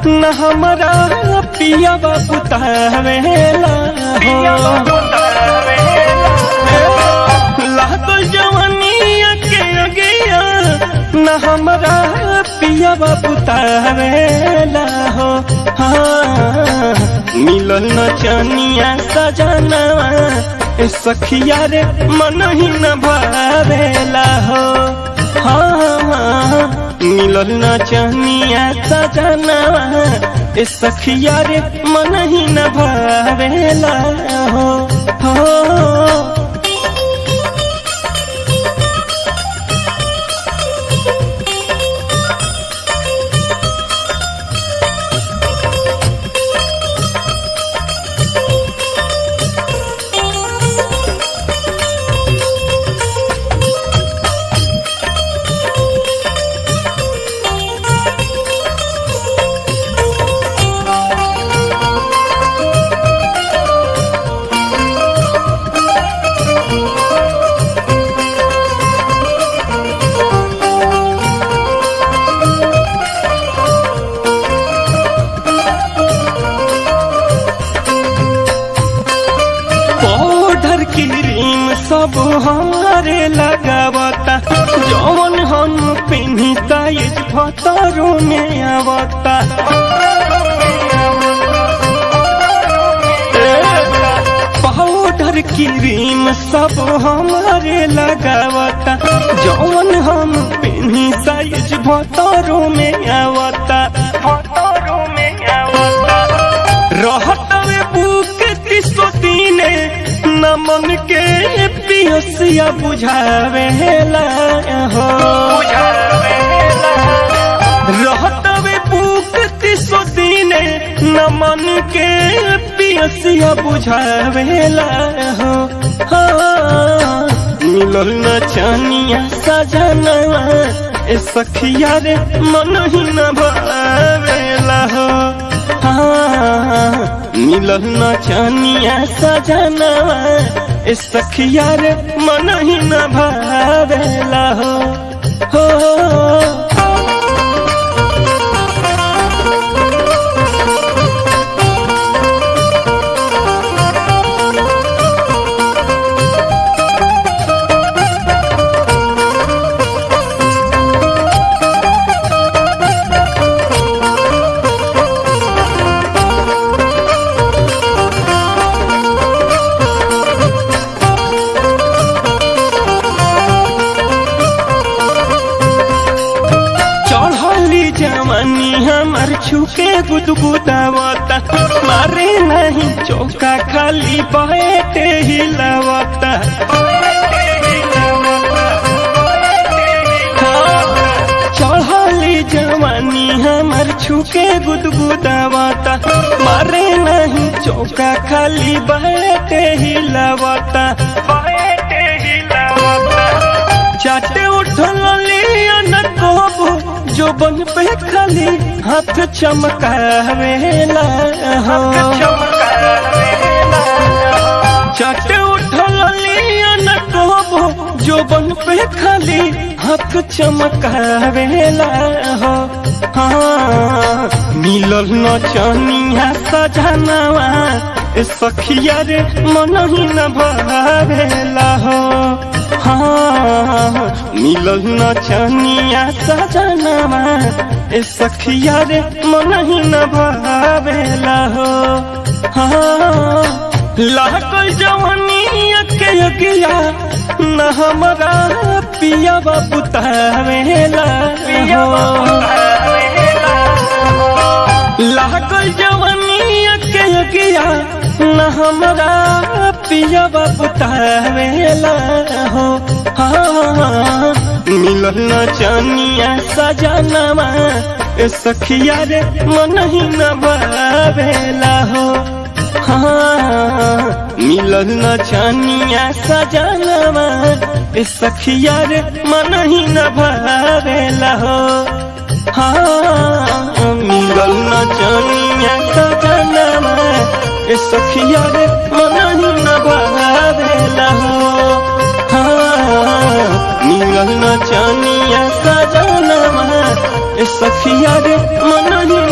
न हमारा पिया बुतावेला हो लागल जवानिया के अगिया न हमारा पिया बुतावेला हो हाँ मिलल न चनिया सजनवा ए सखिया रे मन ही न भावेला हो हाँ मिलल न चनिया सजनवा ए सखिया रे मन ही न भावेला हो हो पाउडर क्रीम सब हमारे लगावता जौन हम पिन्हता इस भतरों में आवता पाउडर क्रीम सब हमारे लगावता जौन हम पिन्ही साइज भतरों में आवता भतरों में आवता रहत में बुक तीसो दीने न मन के पियसिया बुझावेला हो रहत में बुक तीसो दीने न मन के पियसिया बुझावेला हो हाँ मिलल न चनिया सजनवा ए सखिया रे मन ही न भावेला हो हाँ मिलल न चनिया सजनवा ए सखिया रे मन ही न भावेला हो हो चढ़ली जवानी हमार छुके गुदगुदावता मारे नहीं चौका खाली बैठे हिलावता चढ़ली जवानी हमार छुके गुदगुदावता मारे नहीं चौका खाली बैठे हिलावता बैठे हिलावता चाटे उठल लिया न कोबो जो बन पे खाली हाथ चमकावेला हो चाटे उठल लिया न कोबो जो बन पे खाली हाथ चमकावेला हो हाँ मिलल न चनिया सजनवा ए सखिया रे मन ही न भावेला हो हाँ मिलल न चनिया सजनवा ए सखिया रे मन ही न भावेला हो हाँ लागल जवानिया के अगिया न हमारा पिया बुतावेला हो लागल जवानिया के अगिया न हमारा पिया बुतावेला हो हाँ मिलल न चनिया सजनवा ए सखिया रे मन ही न भावेला हो हाँ मिलल न चनिया सजनवा ए सखिया रे मन ही न भावेला हो हाँ मिलल न चनिया सजनवा ए सखिया रे मन ही न भावेला हो हाँ मिलल न चनिया सजनवा ए सखिया रे मन ही